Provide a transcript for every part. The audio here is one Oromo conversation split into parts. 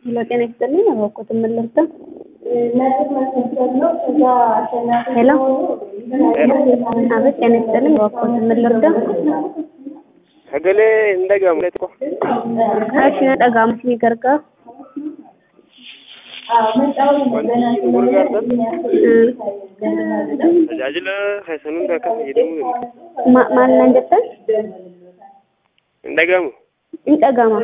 ሄሎ ጤና ይስጥልኝ አባኮት የምልርዳ ሄሎ አቤት ጤና ይስጥልኝ አባኮት የምልርዳ Sagalee hin dhagahamne tokko. እሺ ነጠጋሙት ሚገርጋ Wanti gurgaartan tajaajila keessan hunda akka fayyadamuu danda'a. maal naan jettan Hin dhagahamu. in dhagama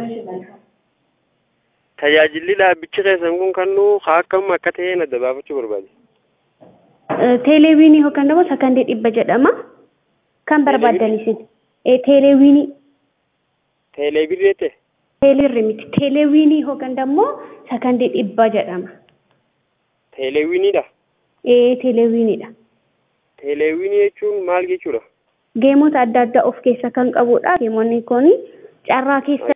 Tajaajilli dhaabbichi keessan kun kannuu haa akkam akka ta'e adda baafachuu barbaade. teeleewiinii yookaan immoo sakandii dhibba jedhama kan barbaaddan isin teeleewiinii Teeleebirrii jette teeleerri miti teeleewiinii yookaan immoo sakandii dhibba jedhama teeleewwiniidha. ee teeleewiiniidha Teeleewwinii jechuun maal jechuudha? geemota adda addaa of keessa kan qabudha geemonni kun carraa keessa